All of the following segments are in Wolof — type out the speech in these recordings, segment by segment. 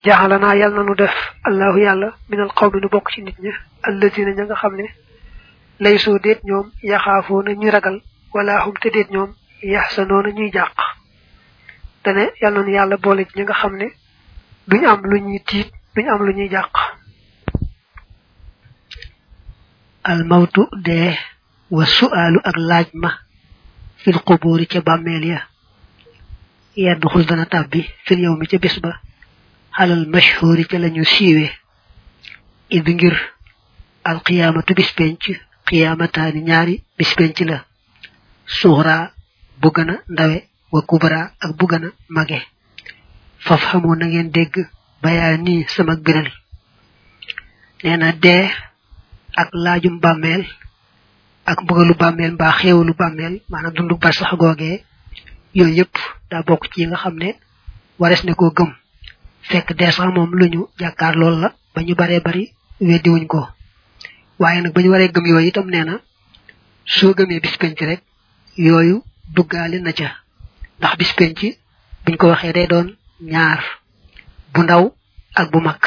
jaxalanaa yàlla na nu def allahu yàlla minal xawmi nu bokk ci nit ña allazina ña nga xam ne lay soo déet ñoom yaxaafoo na ñuy ragal wala xum te déet ñoom yaxsanoo na ñuy jàq dane yàlla na nu yàlla boole ci ña nga xam ne duñ am lu ñuy tiit duñ am lu ñuy jàq almawtu dee wa su'aalu ak laaj ma fil quburi ca bàmmeel ya yedd xul dana tàbbi fil yow mi ca bis ba xalal mashhuri ca lañu siiwe id ngir alqiyaamatu bis penc qiyaamataani ñaari bis penc la suxra bu gën a ndawe wa kubra ak bu gën a mage faf xamoo na ngeen dégg bayaa nii sama biral nee na dee ak laajum bàmmeel ak mbugalu bàmmeel mbaa xéewalu bàmmeel maanaam dundu bar sax googee yooyu yëpp daa bokk ci yi nga xam ne wares ne koo gëm fekk dee sax moom lu ñu jàkkaar lool la ba ñu baree bari weddiwuñ ko waaye nag ba ñu waree gëm yooyu itam nee na soo gëmee bis penc rek yooyu duggaale na ca ndax bis penc buñ ko waxee day doon ñaar bu ndaw ak bu mag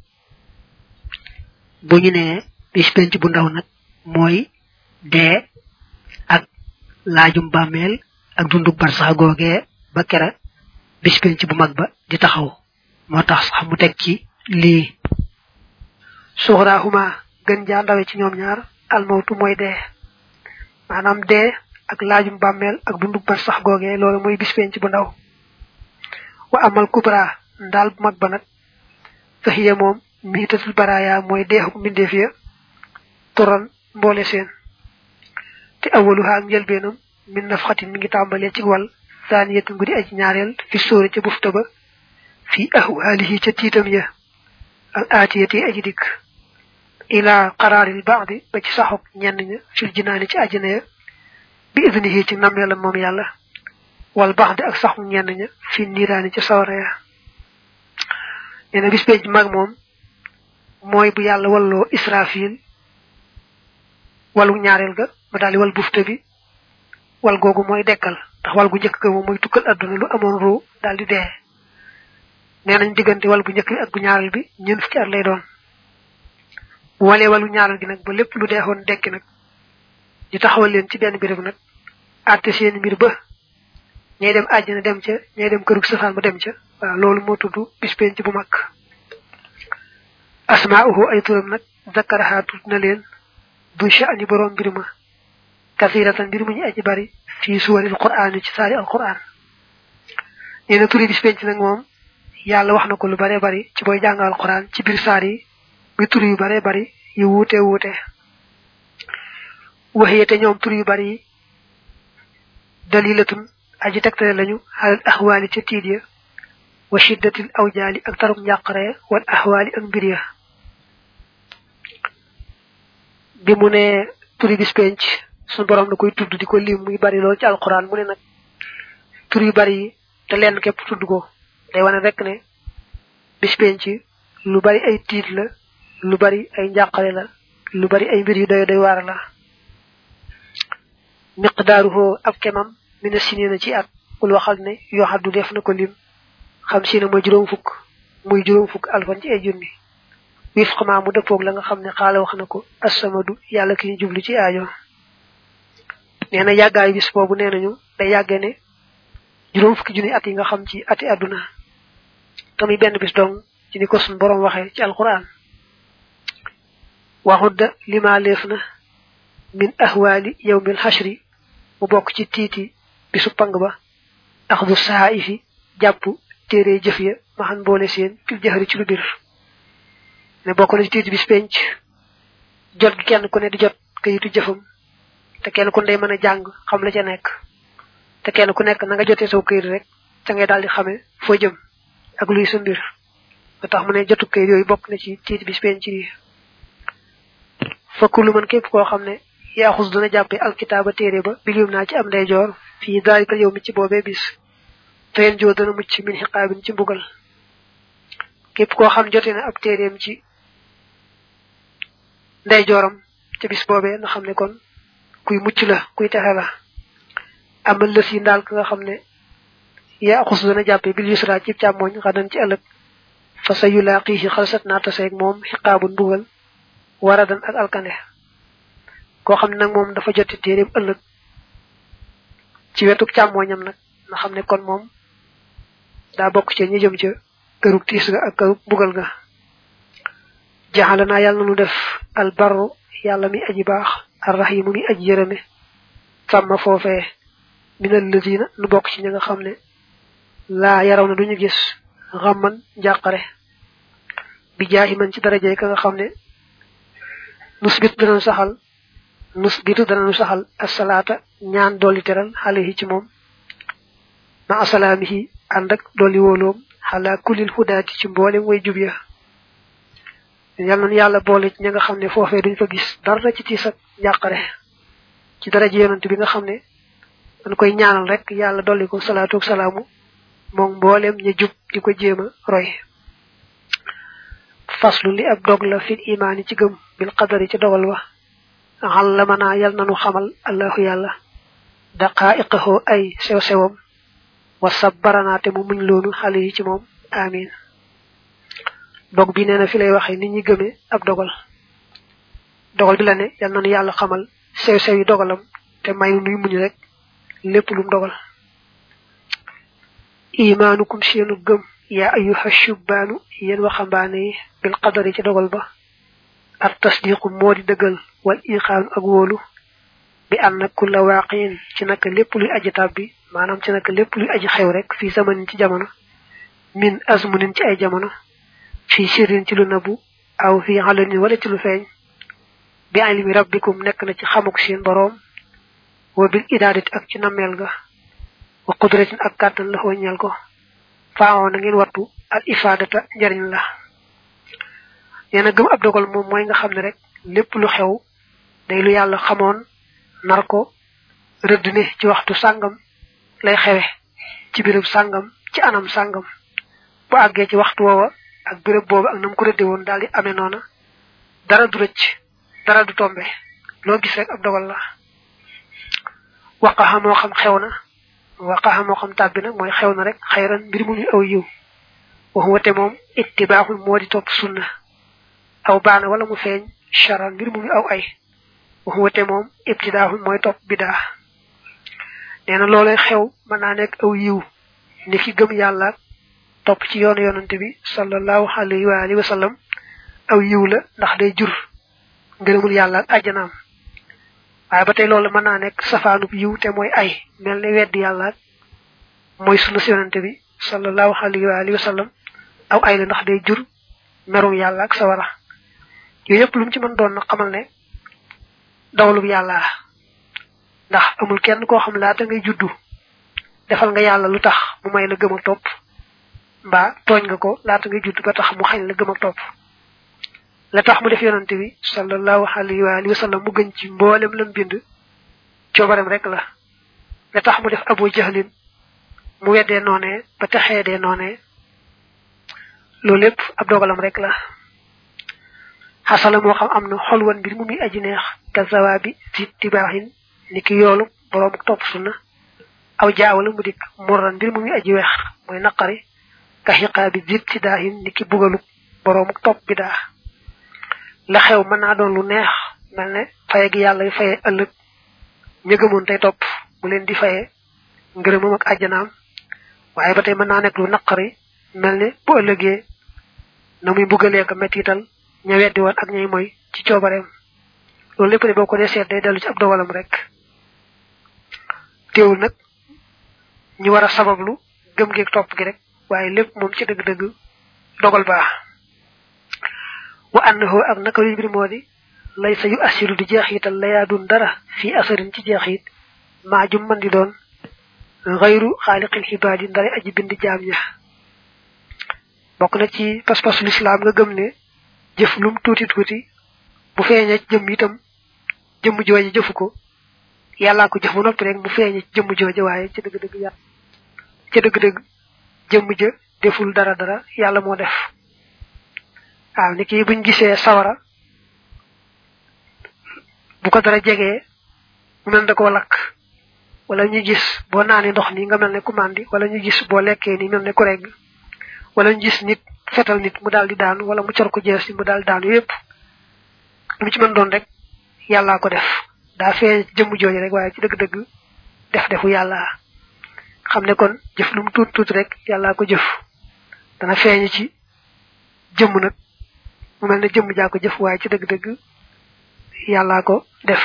bu ñu nee bis penc bu ndaw nag mooy dee ak laajum bàmmeel ak dundug bar sax googee ba kera bis penc bu mag ba di taxaw moo tax sax mu teg ci lii suxraahuma gën jaa ndawe ci ñoom ñaar almawtu mooy dee maanaam dee ak laajum bàmmeel ak dundug bar sax googee loolu mooy bis penc bu ndaw wa amal kubra ndaal bu mag ba nag faxiya moom miitatul baraaya mooy deexuk mbindeef ya turan mboole seen te awaluha ak njëlbeenam min nafxatin mi ngi tàmbalee ci wal saaniyatin guddi aji ñaareel fi sóori ca bufta ba fi ahwaalihi ca tiitam ya al aatiyati aji dikk ila qaraaril baadi ba ci saxuk ñenn ña fil jinaani ci ajina ya bi idnihi ci nammeelam moom yàlla wal baadi ak saxuk ñenn ña fi niiraani ci sawara ya nee na bis penc mag moom mooy bu yàlla walloo israfil walu ñaareel ga ba daal di wal bufta bi wal googu mooy dekkal ndax wal gu njëkk ga moom mooy tukkal adduna lu amoon ruu daal di dee nee nañ diggante wal bu njëkk bi ak bu ñaareel bi ñeent fukki at lay doon bu walee walu ñaareel gi nag ba lépp lu deexoon dekki nag ñu taxawal leen ci benn béréb nag àtte seen mbir ba ñay dem àjjana dem ca ñay dem kërug safaan ba dem ca waaw loolu moo tudd bis penc bu mag asmaa'uhu ay turam nag zakaraha tudd na leen du sha'ni borom mbir ma kasiratan mbir mu ñu aji bari fii suwaril qur'aan ci saari al qur'aan nee na turi bis penc nag moom yàlla wax na ko lu bare bari ci booy jàng al qur'aan ci biir saar yi muy tur yu bare bari yu wuute wuute waxee te ñoom tur yu bari yi dalilatun aji tegtale lañu xalal ahwaali ca tiit ya wa shiddatil awjaali ak taruk njàqare wal ahwaali ak mbir ya bi mu ne turi bis penc suñu borom da koy tudd di ko lim muy bari lool ci alquran mu ne nag tur yu bari yi te lenn képp tudd ko day wane rek ne bis penc lu bari ay tiit la lu bari ay njàqare la lu bari ay mbir yu doy doy waar la miqdaaruhu ab kemam mina sinina ci at kul waxal ne yoo xam du def na ko lim xam si ne mooy juróom fukk muy juróom fukk alfan ci ay junni wif xamaa mu dëppoog la nga xam ne xaala wax na ko assamadu yàlla ki ñu jublu ci aajo nee na yàggaayu bis boobu nee nañu day yàggee ne juróom fukki junni at yi nga xam ci ati àdduna tamuy benn bis dong ci ni ko sun borom waxee ci alquran waxudda lima leef na min ahwaali yawmil xashri mu bokk ci tiiti bisu pang ba axdu sahaifi jàpp téere jëf ya maxan boole seen fil jëxëri ci lu bir ne bokk na ci tiiti bis penc jot gi kenn ku ne di jot kayitu jëfam te kenn ku ne day mën a jàng xam la ca nekk te kenn ku nekk na nga jotee saw kayit rek ca ngay daal di xamee foo jëm ak luy sa mbir ba tax mu ne jotu kayit yooyu bokk na ci tiiti bis penc yi fakku lu mën képp koo xam ne yaaxus dana jàppe alkitaaba téere ba bilim naa ci am ndeyjoor fii daalikal yow mi ci boobee bis feen joo dana mucc min xiqaabin ci mbugal képp koo xam jote na ab téereem ci ndeyjooram ca bis boobee na xam ne kon kuy mucc la kuy texe la amal lës yi ndaal ka nga xam ne yaaxus dana jàppe bil yusra ci càmmooñ xadan ci ëllëg fa sa yulaaqihi xalsat naa taseeg moom xiqaabun mbugal waradan ak alkande koo xam ne nag moom dafa joti téeréem ëllëg ci wetuk càmmooñam nag nga xam ne kon moom daa bokk ca ñi jëm ca kërug tiis ga ak kërug mbugal ga jaxala naa yàlla nu def albarru yàlla mi aji baax arrahimu mi aji yërëme sàmma foofee minal lazina nu bokk ci ñi nga xam ne laa yaraw na duñu gis xamman njàqare bi jaahi man ci daraje ka nga xam ne nusbit danañ saxal nusbitu danañu saxal asalaata ñaan dolli teral xale ci moom ma asalaamihi ànd ak dolli wóoloom xalaa kulil hudaati ci mboolem way jub ya yal na yàlla boole ci ña nga xam ne foofee duñ fa gis dara ci tiis ak njàqare ci daraje yonent bi nga xam ne dañ koy ñaanal rek yàlla dolli ko salaatu ak salaamu moom mboolem ña jub di ko jéem a roy faslu li ab dog la fil imaani ci gëm bil qadari ci dogal wa xallamanaa yal nanu xamal allahu yàlla daqaa'iqahu ay sew sewam wa sabbaranaate mu muñ loonu xale yi ci moom amin dog bi nee na fi lay waxe nit ñi gëmee ab dogal dogal bi la ne yal nanu yàlla xamal sew sew yi dogalam te mayu nuy muñ rek lépp lum dogal imaanukum seenu gëm yaa ayuha shubbaanu yéen waxambaane yi bil qadari ci dogal ba ak tasdiqu moo di dëggal wal iqaanu ak wóolu bi an na kulla waaqiin ci naka lépp luy aji tàbbi maanaam ci naka lépp luy aji xew rek fii zamanin ci jamono min azmunin ci ay jamono fii sirrin ci lu nabu aw fii alanin wala ci lu feeñ bi ilmi rabbikum nekk na ci xamuk seen boroom wa bil idaadati ak ci nammeel ga wa qudratin ak kàttan la ñeel ko faawoon na ngeen wattu al ifaadata njariñ la nee na gëm ab dogal moom mooy nga xam ne rek lépp lu xew day lu yàlla xamoon nar ko rëdd ne ci waxtu sàngam lay xewe ci béréb sàngam ci anam sàngam bu àggee ci waxtu woowa ak béréb boobu ak nam ko rëdde woon daal di amee noona dara du rëcc dara du tombe loo gis rek ab dogal la waqaxa moo xam xew na waqaxa moo xam tàbbi na mooy xew na rek xayran mbir mu ñu aw yiw wax wate moom ittibaaxul moo di topp sunna aw baana wala mu feeñ charan mbir mu ñu aw ay wax wate moom ibtidaaxul mooy topp bidaa nee na loolay xew mën naa nekk aw yiw ni ki gëm yàlla topp ci yoonu yonante bi sallallahu alayhi wa alihi wa sallam aw yiw la ndax day jur ngërëmul yàlla ak àjjanaam waaye ba tey loolu mën naa nekk safaanub yiw te mooy ay mel ne weddi yàlla mooy sunna si yonante bi sallallahu alayhi wa alihi wa sallam aw ay la ndax day jur merum yàlla ak sawara yooyu yëpp lu mu ci mën doon na xamal ne dawlub yàlla ndax amul kenn koo xam laata ngay juddu defal nga yàlla lu tax mu may la gëm ak topp mbaa tooñ nga ko laata ngay juddu ba tax mu xañ la gëm ak topp la tax mu def yonante bi sallallahu alayhi wa alihi wa sallam mu gën ci mboolem lam bind coobarem rek la la tax mu def abu jahlin mu weddee noonee ba texee dee noonee loolu lépp ab dogalam rek la xasala moo xam am na xolwan mbir mu muy aji neex ka zawaabi fi tibaaxin ni ki yoolu boroom topp sunna aw jaawala mu dikk murran mbir mu muy aji weex mooy naqari ka xiqaabi zit si daahin ni ki bugalu boroom topp bi daa la xew mën naa doon lu neex mel ne faye gi yàlla faye ëllëg ña gëmoon tey topp mu leen di faye ngërëmam ak àjjanaam waaye ba tey mën naa nekk lu naqari mel ne bu ëllëgee na muy mbugalee ko mettital ña weddi woon ak ñay mooy ci coobareem loolu lépp de boo ko dee seet day dellu ci ab dogalam rek teewul nag ñu war a sabablu gëm geeg topp gi rek waaye lépp moom ci dëgg-dëgg dogal baax wa annahu ak naka luy mbir moo di lay sa yu assiru di jeexital layaa dun dara fii asarin ci jeexit maa jum man di doon xayru xaaliqil xibaad yi ndare aji bind jaam ña bokk na ci pas-pasu lislaam nga gëm ne jëf lum tuuti tuuti bu feeñee ci jëmm itam jëmm jooje jëfu ko yàllaa ko jëf ba noppi rek mu feeñee ci jëmm jooje waaye ci dëgg-dëgg yàlla ci dëgg-dëgg jëmm ja deful dara dara yàlla moo def waaw ni kii buñ gisee sawara bu ko dara jegee mu mel da koo lakk wala ñu gis boo naanee ndox ni nga mel ne ku màndi wala ñu gis boo lekkee ni mel ne ku regg wala ñu gis nit fetal nit mu daal di daanu wala mu cor ko jees mu daal di daanu yépp lu ci mën doon rek yàllaa ko def daa fee jëmm jooju rek waaye ci dëgg-dëgg def defu yàlla xam ne kon jëf lu mu tuut tuut rek yàllaa ko jëf dana feeñ ci jëmm nag mu mel ne jëmm jaa ko jëf waaye ci dëgg-dëgg yàllaa ko def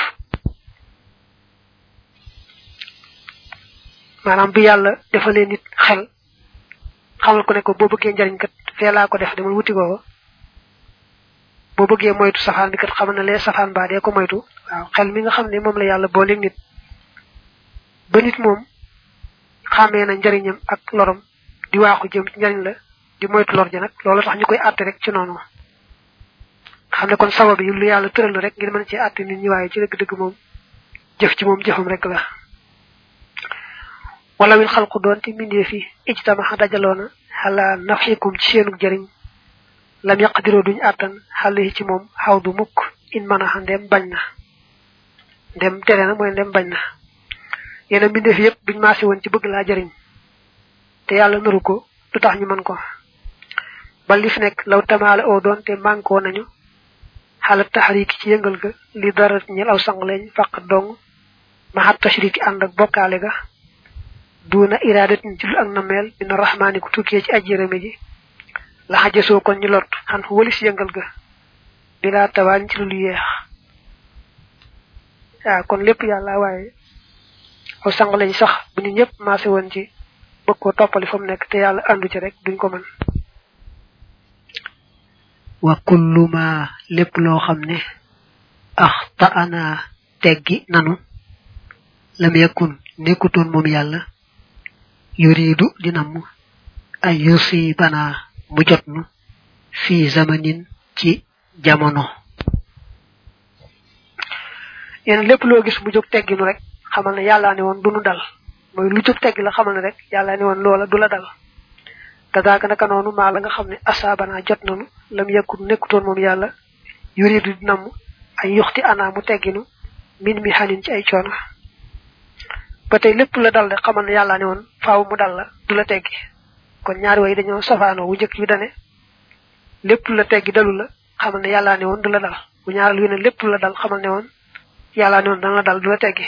maanaam bi yàlla defalee nit xel xamal ko ne ko boo bëggee njariñ kat fee laa ko def demal wuti ko boo bëggee moytu safaan bi kat xamal na lee safaan baa dee ko moytu waaw xel mi nga xam ne moom la yàlla booleeg nit ba nit moom xàmmee na njariñam ak lorom di waaxu jëm ci njariñ la di moytu lor ja nag loolu tax ñu koy àtte rek ci noonu xam ne kon sabab yi lu yàlla tëral rek ngir mën ci àtte nit ñi waaye ci dëgg-dëgg moom jëf ci moom jëfam rek la wala wil xalqu doon te mindee fi ijtamaxa dajaloona xala nafikum ci seenu jëriñ lam yaqdiroo duñ àttan xale yi ci moom xaw du mukk in mën a ndem bañ na ndem tere na mooy ndem bañ na yéen a mbindeef yépp buñ maase woon ci bëgg laa jëriñ te yàlla naru ko du tax ñu mën ko ba li fi nekk law tamaale oo doon te mànkoo nañu xala taxariki ci yëngal ga li dara ñel aw sang leñ faq dong maxat tashriki ànd ak bokkaale ga duuna iradatin ci lu ak nameel dina rahmaani ku tukkee ci aji yërëme ji la xajasoo kon ñu lot xan fu walis yëngal ga bilaa tawaañ ci lu lu yeex waaw kon lépp yàlla waaye aw sang lañ sax bu ñu ñëpp maase woon ci bëgg koo toppali fa mu nekk te yàlla àndu ci rek duñ ko mën wa kullu ma lépp loo xam ne axta ana teggi nanu lam yakun nekkutoon moom yàlla yuridu dinam ay yusibana mu jotnu fi zamanin ci jamono yéen lépp loo gis mu jóg tegginu rek xamal ne yàllaa ne woon du nu dal mooy lu jóg teggi la xamal ne rek yàllaa ne woon loola du la dal kadaaka naka noonu maa la nga xam ne asaabana jot nanu lam yakun nekkutoon moom yàlla yuridu dinam ay yuxti ana mu tegginu min mi xanin ci ay coono ba tey lépp la dal de xamal ne yàlla ne woon faaw mu dal la du la teggi kon ñaari way dañoo safaanoo wu njëkk bi dane lépp la teggi dalu la xamal ne yàlla ne woon du la dal bu ñaaral wi ne lépp la dal xamal ne woon yàlla ne woon dana la dal du la teggi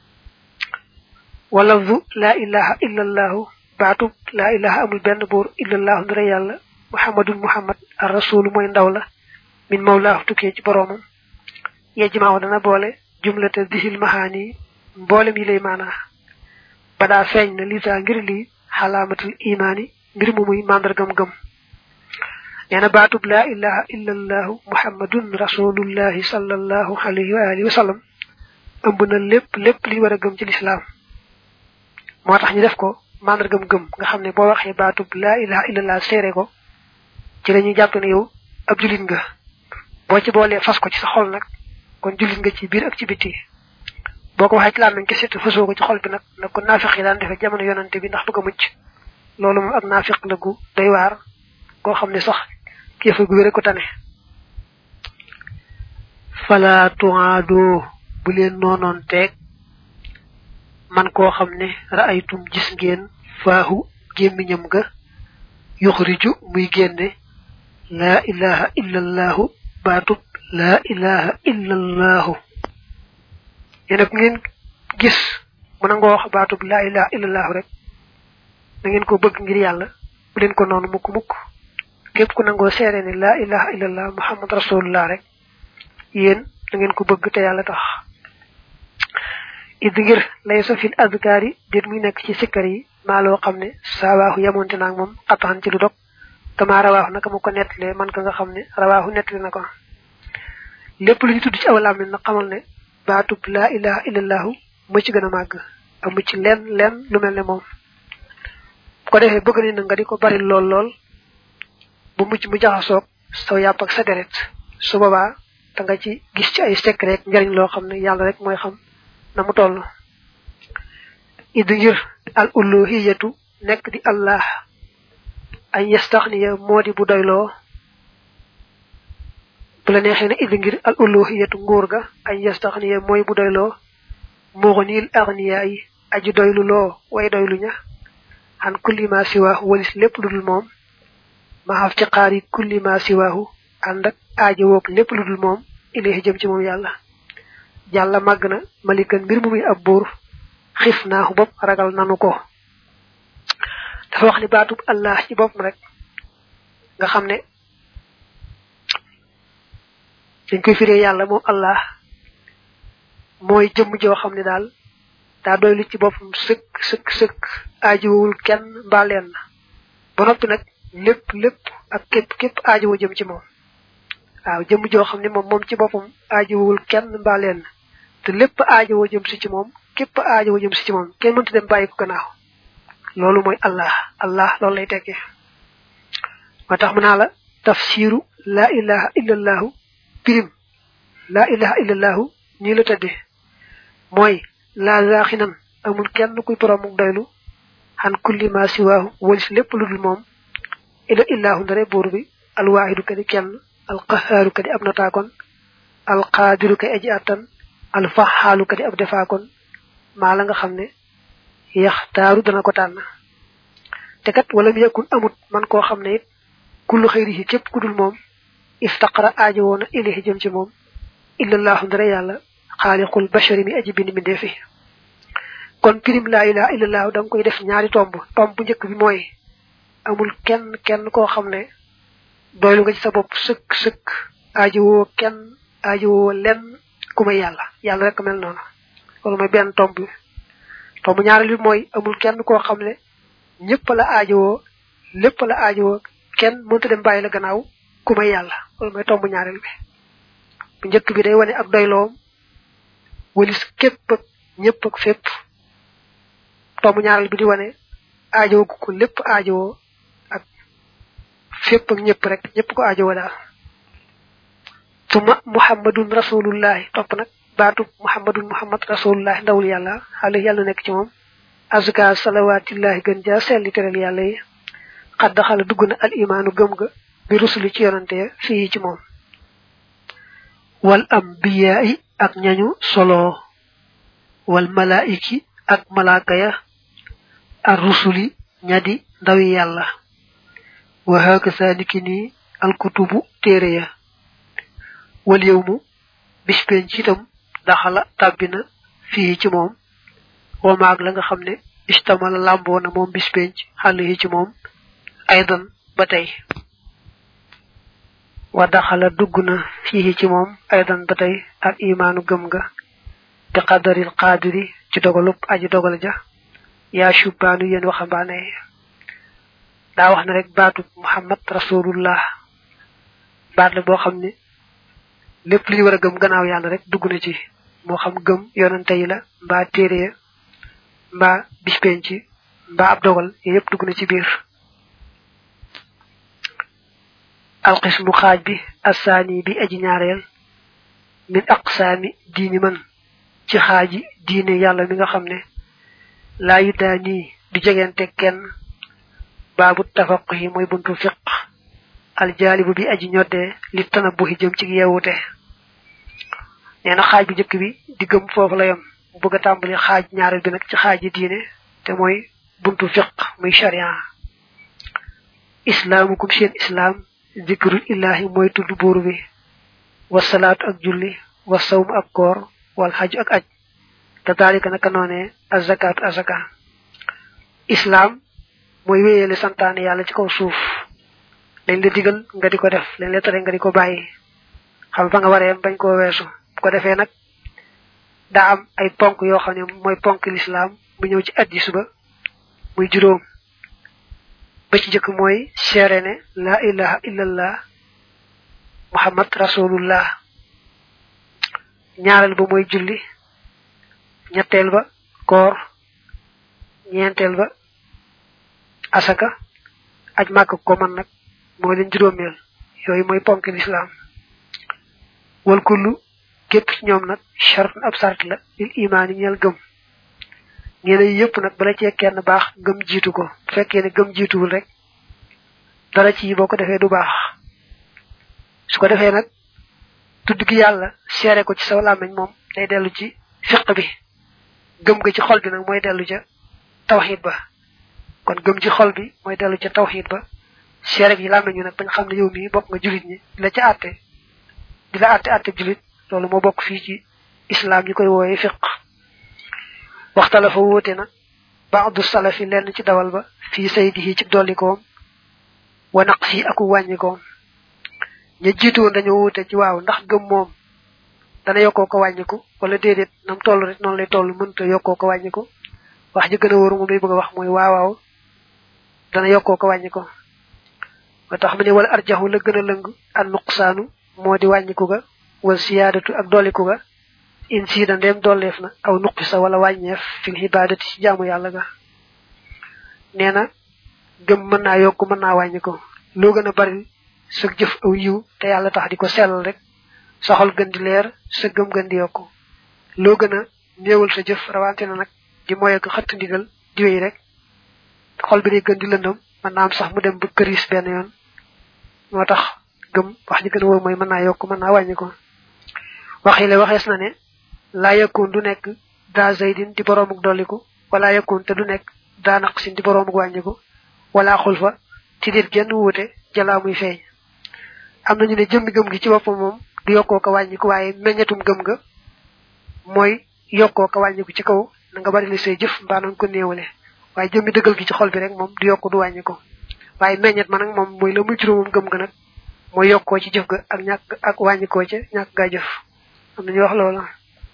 wala du laa ilaha illa allahu baatub laa ilaha amul benn buur illa allahu ndira yàlla muhammadun muhammad ar rasulu mooy ndaw la min mawlaahu tukkee ci boroomam yejjimaaw dana boole jumlata disil mahaani mboolem yi lay maanaa badaa feeñ na lisa ngir lii xalaamatul imaani mbir mu muy màndargam gëm nee na baatub laa ilaha illa allahu muhammadun rasulullahi sallallahu alayhi wa alihi wa sallam ëmb na lépp lépp li war a gëm ci lislaam moo tax ñu def ko màndargam gëm nga xam ne boo waxee baatub laa ilaha illa allah seere ko ci lañuy jàpp ne yow ab julit nga boo ci boolee fas ko ci sa xol nag kon julit nga ci biir ak ci biti boo ko waxee ci làmmiñ kese te fasoo ko ci xol bi nag nag ko naafiq yi daan defee jamono yonante bi ndax bëgg a mucc loolu moom ak naafiq la gu doy waar koo xam ne sax kéefa gu wére ko tane fala tuaadoo bu leen noonoon teeg man koo xam ne ra'aytum gis ngeen faahu gémmiñam ga yuxriju muy génne laa ilaha illa allahu baatub laa ilaha illa allahu yéen ak ngeen gis mu nangoo wax baatub laa ilaha illallahu rek da ngeen ko bëgg ngir yàlla bu leen ko noonu mukk mukk képp ku nangoo seere ne laa ilaha illallah muhammad rasulullah rek yéen da ngeen ko bëgg te yàlla tax id ngir laysa fil adkaar yi déet muy nekk ci sikkar yi maa loo xam ne saawaaxu yamonte naag moom ataxan ci lu dog kama rawaaxu naka mu ko nettalee man ka nga xam ne rawaaxu nettali na ko lépp lu ñu tudd ci aw làmmiñ na xamal ne baatub laa ilaha illallahu mu ci gën a màgg amu ci lenn lenn lu mel ne moom bu ko defee bëgg nañ na nga di ko bari lool lool bu mucc mu jaxasoog saw yàpp ak sa deret su boobaa da nga ci gis ci ay secret rek njariñ loo xam ne yàlla rek mooy xam na mu toll id ngir al uluhiyatu nekk di allah ay yastaxniya moo di bu doyloo bu la neexee ne id ngir al uluhiyatu nguur ga ay yastaxniya mooy bu doyloo muxnil agniya yi aji doylu loo way doylu ña an kulli ma siwa walis lépp lu dul moom ma iftiqaari kulli ma siwaahu ànd ak aajo woog lépp lu dul moom ilayhi jëm ci moom yàlla yàlla màgg na malikan mbir mu muy ab buur xif naaxu bopp ragal nanu ko dafa wax ni baatub allah ci boppam rek nga xam ne dañ koy firee yàlla moom allah mooy jëmm joo xam ne daal daa doy lu ci boppam sëkk sëkk sëkk aajowul kenn mbaa leen ba noppi nag lépp lépp ak képp képp aajowo jëm ci moom waaw jëmm joo xam ne moom moom ci boppam aajowul kenn mbaa leen te lépp aajowoo jëm si ci moom képp aajowoo jëm si ci moom kenn mënta dem bàyyi ko gannaaw loolu mooy allah allah loolu lay tekkee moo tax mu naa la tafsiru laa ilaha illallahu pirim laa ilaha illallahu nii la tëddee mooy laa zaaxinan amul kenn kuy boromuk doylu xan kulli ma siwaahu walis lépp lu dul moom ila illahu ndare buur bi alwaahidu ka di kenn alqahaaru ka di ab notaakoon alqaadiru ka aji attan alfaxaalu ka di ab defaakoon maa la nga xam ne yaxtaaru dana ko tànn te kat wala mu yakun amut man koo xam ne it kullu xëyrihi képp ku dul moom iftaqara aajo woona ilahi jëm ci moom illallahu ndare yàlla xaaliqul bashari mi aji bind mi ndeefi kon pirim laa ilaha illallahu da nga koy def ñaari tomb tomb bu njëkk bi mooy amul kenn kenn koo xam ne doylu nga ci sa bopp sëkk sëkk aajo woo kenn aajo woo lenn ku may yàlla yàlla rek mel noonu loolu mooy benn tomb bi tomb ñaareel bi mooy amul kenn koo xam ne ñëpp la aajowoo lépp la aajowoo kenn mënta dem bàyyi la gannaaw ku may yàlla loolu mooy tomb ñaareel bi bu njëkk bi day wane ak doyloom walis képp ak ñëpp ak fépp tomb ñaareel bi di wane aajowoo ko lépp aajowoo ak fépp ak ñëpp rek ñëpp ko aajowoo daal tuma muhammadun rasulullahi topp nag baatu muhammadun muhammad rasulullahi ndawul yàlla xale yàlla nekk ci moom azka salawatillahi gën jaa selli teral yàlla yi xad daxala dugg na al imaanu gëm ga bi rusuli ci yonante fii ci moom wal ambiyaai ak ñañu solo wal malaiki ak malaaka ya ar rusuli ñadi ndawi yàlla wa hakasa niki nii al kutubu téere ya wal yowmu bis penc ci itam daxala tàbbina fii ci moom wamaag la nga xam ne istamala làmboo na moom bis penc xàll yi ci moom aydan ba tey wa daxala dugg na fii ci moom aydan ba tey ak imaanu gëm nga bi qadaril qaadiri ci dogalub aji dogal ja yaa shubbaanu yéen waxambaane daa wax ne rek baatu muhammad rasulullah baat la boo xam ne lépp li ñu war a gëm gannaaw yàlla rek dugg na ci moo xam gëm yonante yi la mbaa téere ya mbaa bispenc mbaa ab dogal yooyu yëpp dugg na ci biir alxismu xaaj bi assaani bi aji ñaareel min aqsaami diini man ci xaaji diine yàlla mi nga xam ne laa yu daa nii du jegente kenn baabu tafaq yi mooy buntu fiq aljaalibu bi aji ñoddee li tana buxi jëm ci yeewute nee na xaaj bu njëkk bi di gëm foofu la yam mu bëgg a tàmbali xaaj ñaareel bi nag ci xaaji diine te mooy buntu fiq muy sharia islaamukum seen islaam zikrul illahi mooy tudd buur bi wasalaatu ak julli wasawmu ak koor wal xaju ak aj te daalika naka noonee azakaatu azaka islaam mooy wéyale santaane yàlla ci kaw suuf lañ la digal nga di ko def lañ la tere nga di ko bàyyi xam fa nga waree bañ koo weesu bu ko defee nag daa am ay ponk yoo xam ne mooy ponk lislaam bu ñëw ci addis ba muy juróom ba ci jëkk mooy seere ne laa ilaha illallah muhammad rasulullah ñaareel ba mooy julli ñetteel ba koor ñeenteel ba asaka aj màkk ko man nag mooy leen juróomeel yooyu mooy ponk lislaam wal kullu képp ci ñoom nag chart ab sart la lil imaan yi ñeel gëm ñeneen yëpp nag bala cee kenn baax gëm jiitu ko bu fekkee ne gëm jiituwul rek dara ci boo ko defee du baax su ko defee nag tudd gi yàlla seere ko ci sa làmmiñ moom day dellu ci fiq bi gëm ga ci xol bi nag mooy dellu ca tawxiid ba kon gëm ci xol bi mooy dellu ca tawxiid ba seere yi lam nañu nak bañ xam ne yow mi bokk nga julit ñi la ci àtte di la àtte àtte julit loolu moo bokk fii ci islam ñu koy wooye fiq waxtala fa wóote na baadu salafi lenn ci dawal ba fii saydihi ci dollikoom wa naqsi aku wàññikoom ña jiitu woon dañoo wóote ci waaw ndax gëm moom dana yokkoo ko wàññiku wala déedéet nam toll rek noonu lay toll mënta yokkoo ko wàññiku wax ji gën a wóoru moom lay bëgg a wax mooy waaw waaw dana yokkoo ko wàññiku ba tax mu ne wala arjaxu la gën a lëng an nuqsaanu moo di wàññiku ga wal siyaadatu ak dolliku ga in siida ndem dolleef na aw nuqisa wala wàññeef fil xibaadati ci jaamu yàlla ga nee na gëm mën naa yokk mën naa wàññiku loo gën a bari sa jëf aw yiw te yàlla tax di ko sellal rek sa xol gën di leer sa gëm gën di yokku loo gën a néewal sa jëf rawante na nag di moy ak xëtt ndigal di wéy rek xol bi day gën di lëndëm mën naa am sax mu dem ba këris benn yoon moo tax gëm wax ji gën a wóor mooy mën naa yokk mën naa wàññi ko wax yi la waxees na ne laa yakun du nekk daa zaydin di boroomuk dolliku wala yakun te du nekk daa naqsin di boroomuk wàññiku wala xulfa ci dit genn wuute jalaa muy feeñ am nañu ne jëmmi gëm gi ci boppam moom du yokkoo ko wàññiku waaye meññatum gëm nga mooy yokkoo ko wàññiku ci kaw na nga bari li say jëf mbaa na nga ko néewale waaye jëmmi dëggal gi ci xol bi rek moom du yokk du wàññiku waaye meññet ma nag moom mooy la muy juróomam gëm nga nag mooy yokkoo ci jëf ga ak ñàkk ak wàññikoo ca ñàkk gaa jëf am nañu wax loolu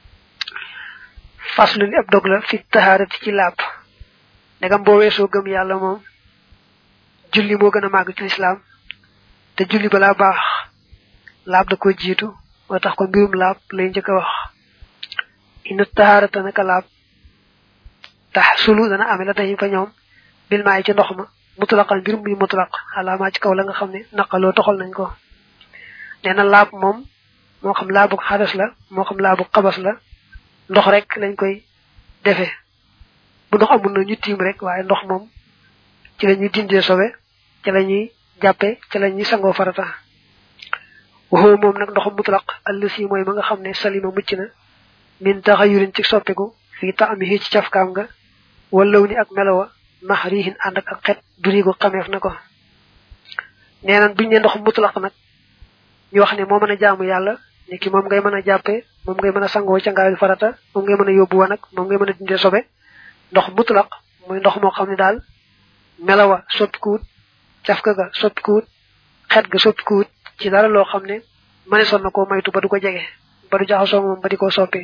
faslu li ab dog la fi tahaarati ci laab ndegam boo weesoo gëm yàlla moom julli moo gën a màgg ci lislaam te julli balaa baax laab da ko jiitu moo tax ko mbirum laab lay njëkk a wax ina tahaarata naka laab tax sulu dana ame la dañu fa ñoom bil maay ci ndox ma mutlaqan mbir muy mutlaq alaamaa ci kaw la nga xam ne naqaloo toxal nañ ko nee na laab moom moo xam laabu xadas la moo xam laabu xabas la ndox rek lañ koy defee bu ndox amul na ñu tiim rek waaye ndox moom ci la ñuy dindee sobe ci la ñuy jàppe ci la ñuy sangoo farata waxoo moom nag ndoxum mutlaq allësi mooy ma nga xam ne salima mucc na min taxayurin ci soppiku fii taamihi ci cafkaam nga wallaw ni ak melowa maxrihin ànd ak ak xet durigo xameef na ko nee nan buñu ne ndox mutlaq nag ñu wax ne moo mën a jaamu yàlla ni ki moom ngay mën a jàppe moom ngay mën a sangoo ca ngaayul farata moom ngay mën a yóbbu wanag moom ngay mën a dindee sobe ndox mutlaq muy ndox moo xam ne daal melawa soppikuwut cafka ga soppikuwut xet ga soppikuwut ci dara loo xam ne mëneesoon na koo maytu ba du ko jege ba du jaxasoo moom ba di ko soppi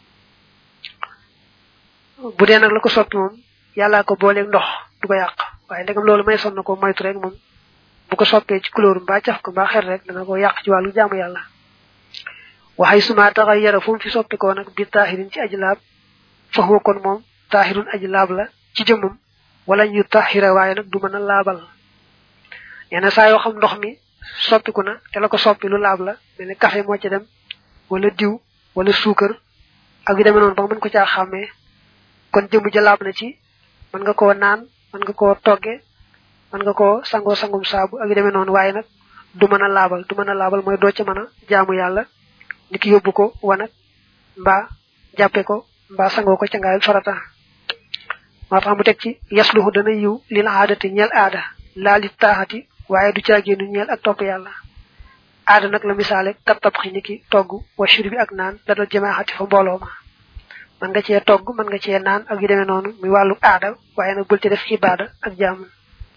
bu dee nag la ko soppi moom yàllaa ko booleeg ndox du ko yàq waaye ndegam loolu may son na ko moytu rek moom bu ko soppee ci couleur mbaa caf ko mbaa xet rek dana ko yàq ci wàllu jaamu yàlla waxay suma taxay yara fu mu fi soppi ko nag bi taaxirin ci aji laab faxuma kon moom taaxirun aji laab la ci jëmmam wala ñu taaxira waaye nag du mën a laabal nee na saa yoo xam ndox mi soppiku na te la ko soppi lu laab la mel ni café moo ci dem wala diw wala suukar ak yu demee noonu ba nga mën ko caa xàmmee kon jëmm ja laab na ci mën nga koo naan mën nga koo togge mën nga koo sangoo sangum saabu ak yu demee noonu waaye nag du mën a laabal du mën a laabal mooy doo ca mën a jaamu yàlla ni ki yóbbu ko wanag mbaa jàppe ko mbaa sangoo ko ca ngaayul farata moo tax mu teg ci yasluhu dana yiw lil aadati ñeel aada laa li taaxati waaye du caagéenu ñeel ak topp yàlla aada nag la misaale kat tabxi ni ki togg wa shur bi ak naan la dal jamaaxati fa mbooloo ma mën nga cee togg mën nga cee naan ak yu demee noonu muy wàllu aada waaye nag bul ci def xibaada ak jaamu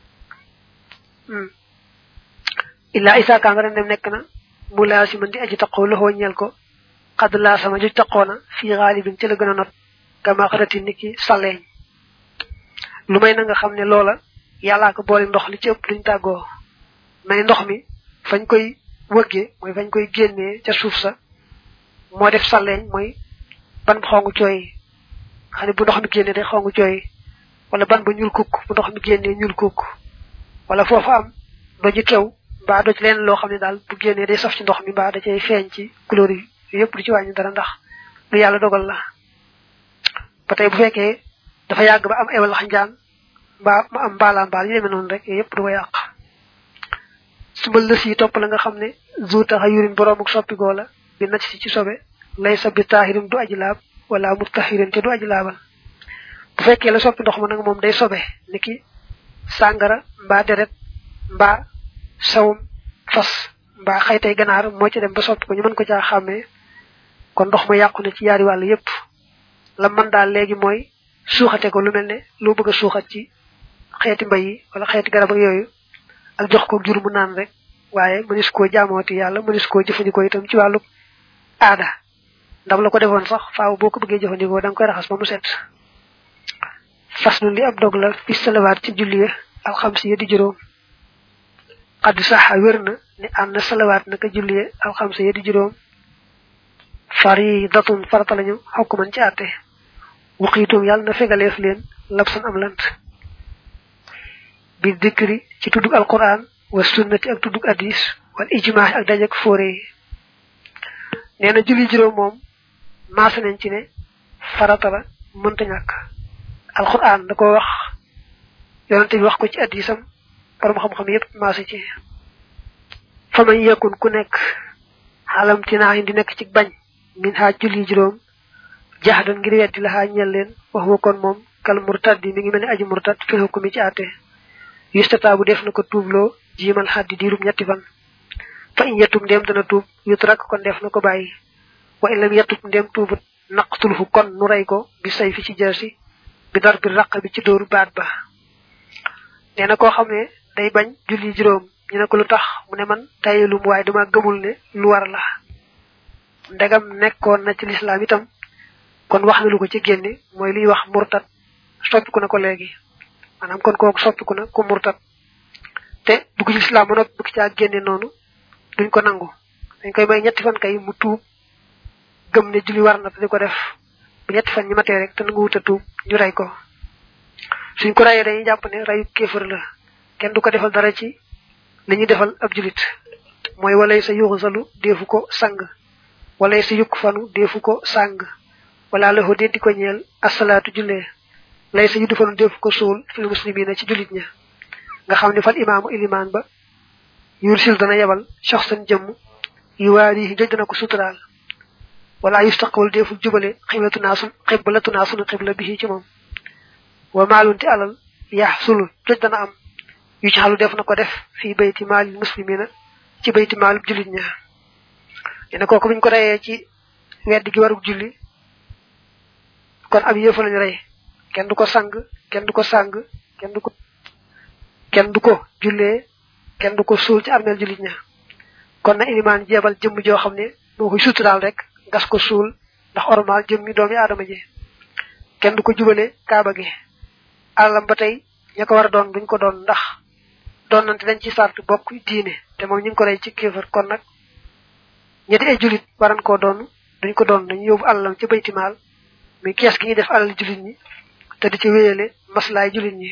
illa isa ka nga dem nekk na mu laa si mën di aji taqoo loxoo ñeel ko xadd laa sama ju taqoona fii xaalibin ci la gën a not kama xarati ni ki saleeñ lu may na nga xam ne loola yàllaa ko boole ndox li ci ëpp duñ tàggoo mais ndox mi fañ koy wëggee mooy fañ koy génnee ca suuf sa moo def saleeñ mooy ban bu xongu cooy xam ne bu ndox mi génnee day xongu cooy wala ban ba ñuul kukk bu ndox mi génnee ñuul kukk wala foofu am doji kew mbaa doj leen loo xam ne daal bu génnee day saf ci ndox mi mbaa da cay feeñ ci couleur yi yëpp du ci wàññi dara ndax lu yàlla dogal la ba tey bu fekkee dafa yàgg ba am ewal xanjaan mbaa ma am mbaalaan mbaal yu demee noonu rek yëpp du ko yàq sumbal lës yi topp la nga xam ne zu taxa yurin boroom ak soppigoo la bi nacc si ci sobe lay sa bi taaxirim du aji laab wala mu taxirin te du aji laabal bu fekkee la soppi ndox ma nag moom day sobe ni ki sàngara mbaa deret mbaa sawum fas mbaa xaytay ganaar moo ci dem ba soppi ko ñu mën ko caa xàmmee kon ndox ma yàqu na ci yaari wàll yépp la mën daal léegi mooy suuxate ko lu mel ne loo bëgg a suuxat ci xeeti mbay yi wala xeeti garab ak yooyu ak jox ko jur mu naan rek waaye mënis koo jaamooti yàlla mënis koo jëfandikoo itam ci wàllu aada ndam la ko defoon sax faaw boo ko bëggee jëfandikoo da nga koy raxas ba mu set fas nu li ab dog la fi salawaat ci julli alxamsi ya di juróom xaddi saxa wér na ni ànd na salawaat naka julli alxamsi ya di juróom faridatun farata lañu xokk man ci àtte waxiitum yàlla na fegaleef leen labsan am lant bi dikri ci tuddug alquran wa sunnati ak tuddug hadis wal ijmaa ak dajak fóore yi nee na julli juróom moom maase nañ ci ne farata la mënta ñàkk alquran da ko wax yonante bi wax ko ci hadisam borom xam-xam yépp maase ci fa man yakun ku nekk xalam tinaa di nekk ci bañ min ha julli juróom jahdan ngir weddi la ha ñel leen wax wa kon moom kal murtad mi ngi mel ni aji murtad fi hukumi ci àtte yustata bu def na ko tuubloo jiimal xaddi diirub ñetti fan fa in yettum ndem dana tuub yutrak kon def na ko bàyyi wa in lam yettub ndem tuubut naqtulhu kon nu rey ko bi say fi ci jërsi bi dar bi raq bi ci dóoru baat ba nee na koo xam ne day bañ julli juróom ñu ne ko lu tax mu ne man tayelum waaye dama gëmul ne lu war la ndegam nekkoon na ci lislaam itam kon wax na lu ko ci génne mooy liy wax murtat soppiku na ko léegi maanaam kon kooku soppiku na ku murtat te dugg ci lislaam ba noppi bëgg caa génne noonu duñ ko nangu dañ koy may ñetti fan kay mu tuub gëm ne julli war na te di ko def bu ñetti fan ñi matee rek te nangu wuta tuub ñu rey ko suñ ko reyee dañuy jàpp ne reyu kéefër la kenn du ko defal dara ci li ñuy defal ab julit mooy walay sa yuuxu salu deefu ko sang walay sa yukk fanu deefu ko sàng wala la dee di ko ñeel asalaatu jullee lay sa yuddu fanu deefu ko suul fil muslimina ci julit ña nga xam ne fal imaamu ilimaan ba yursil dana yebal soxsan jëmm yu waari joj dana ko suturaal wala yustaqbal deeful jubale xiblatu naa sun xiblatu naa sunu xibla bi ci moom wa maalunti alal yax sulu joj dana am yu ci xalu def na ko def fii bayti maalil muslimina ci bayti maalub julit ña ne kooku buñ ko reyee ci wedd gi warug julli kon ab yëfa lañu rey kenn du ko sang kenn du ko sang kenn du ko kenn du ko jullee kenn du ko suul ci armeel jullit ña kon na ilimaan jeebal jëmm joo xam ne moo koy suturaal rek gas ko suul ndax ormal jëmmi doomi aadama ji kenn du ko jubale kaaba gi alalam ba tey ña ko war a doon duñ ko doon ndax doon nante dañ ci sart bokk diine te moom ñu ngi ko rey ci kéefar kon nag ñetti ay julit waran koo doon duñ ko doon dañu yóbbu alalam ci baytimaal muy kees gi ñuy def alal julit ñi te di ci wéyale maslaay julit ñi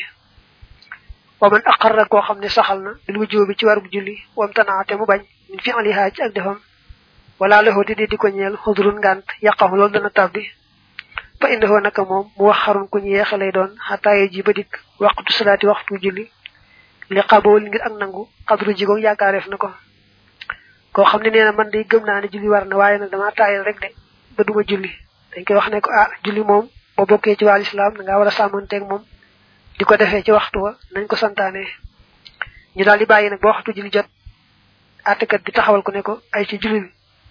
wa man aqarra koo xam ne saxal na bil wujjóo bi ci warug julli wam tanaate mu bañ min fi alihaa ci ak defam wala loxoo di di ko ñeel xudrun ngànt yàqamu loolu dana tabbi fa indahoo naka moom mu wax xarun ku ñu yeexe lay doon xataaye ji ba dikk waxtu salaati waxtu julli li xaboo li ngir ak nangu xadru jigoog yaakaareef na ko koo xam ne nee na man day gëm naa ne julli war na waaye nag dama taayal rek de ba duma julli dañ koy wax ne ko ah julli moom boo bokkee ci wàll islam da ngaa war a sàmmanteeg moom di ko defee ci waxtu wa nañ ko santaane ñu daal di bàyyi nag ba waxtu julli jot àttekat bi taxawal ko ne ko ay ci julli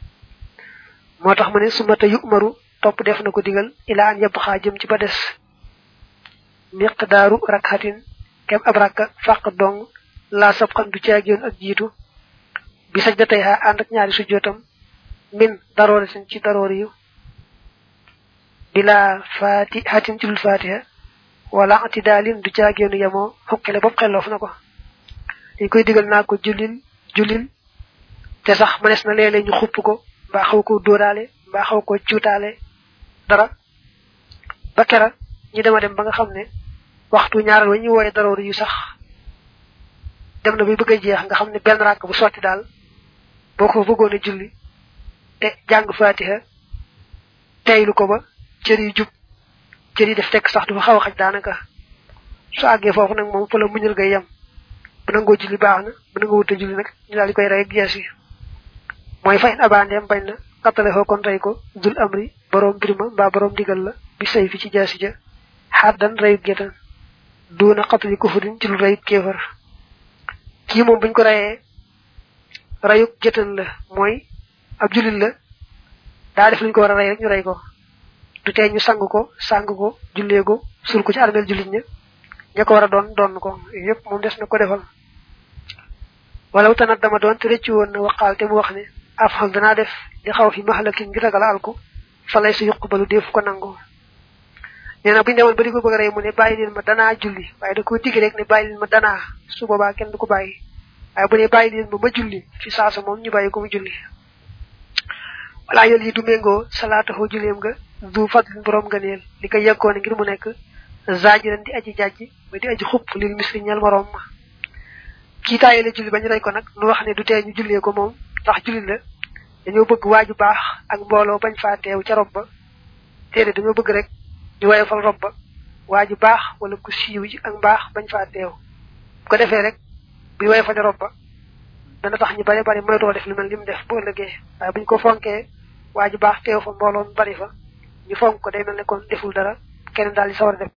moo tax mu ne su mata yu umaru topp def na ko digal ilaa an yebb xaa jëm ci ba des miqdaaru rakxatin kem ab rakka fàq dong laa sab xan du caag yoon ak jiitu bi saj da tey xaa ànd ak ñaari sujjootam min daroori sin ci daroori yu bila fatihatin ci dul fatiha wala atidaalin du caag yoonu yemoo xukkile bopp xelloof na ko dañ koy digal naa ko jullil jullil te sax mënees na léeg-léeg ñu xupp ko mbaa xaw ko dóoraale mbaa xaw ko cuutaale dara ba kera ñi dema dem ba nga xam ne waxtu ñaaral wa ñu wooye daroor yu sax dem na bay bëgg a jeex nga xam ne benn ràkk bu sotti daal boo ko bëggoon a julli te jàng fatiha teylu ko ba cër yi jub cër yi def tekk sax du fa xaw a xaj daanaka su àggee foofu nag moom fa la muñal ngay yem bu nangoo julli baax na bu nangoo wuta julli nag ñu daal di koy rey ak gees yi mooy fayin abandeem bañ na xattale foo kon rey ko dul amri boroom birima mbaa boroom digal la bi say fi ci jaasi ja xaddan reyu gétan duuna xattali kufurin ci lu reyu kéefar kii moom buñ ko reyee rayuk jëtan la mooy ab julit la daa def luñ ko war a rey rek ñu rey ko du tee ñu sang ko sang ko jullee ko sul ko ci armeel julit ña ña ko war a doon doon ko yépp moom des na ko defal wala tanat dama doon te rëccu woon na waxaal te mu wax ne afxal danaa def di xaw fi maxalakin ngir ragal alku fa lay sa yuqbalu def ko nangu nee na bu ñu demoon ba di ko bëgg a rey mu ne bàyyi leen ma danaa julli waaye da koo digg rek ne bàyyi leen ma danaa su boobaa kenn du ko bàyyi waaye bu ne bàyyi leen ma ma julli fi saasa moom ñu bàyyi ko mu julli wala yel yi du méngoo salaataxoo julleem nga du fadlin borom nga neel li ko yeggoone ngir mu nekk zaajiran di aji jàjji ba di aji xupp lil misri ñel morom ma kii taaye la julli bañ rey ko nag nu wax ne du tee ñu jullee ko moom ndax julli la dañoo bëgg waaju baax ak mbooloo bañ faa teew ca rob ba téere dañoo bëgg rek ñu waye fal rob ba waaju baax wala ku siiw ci ak mbaax bañ faa teew bu ko defee rek bu waye fal rob ba dana tax ñu bari bari moytoo def lu mel ni mu def bu ëllëgee waaye buñ ko fonkee waaju baax teew fa mbooloo mu bari fa ñu fonk ko day mel ne kon deful dara keneen daal di sawar a def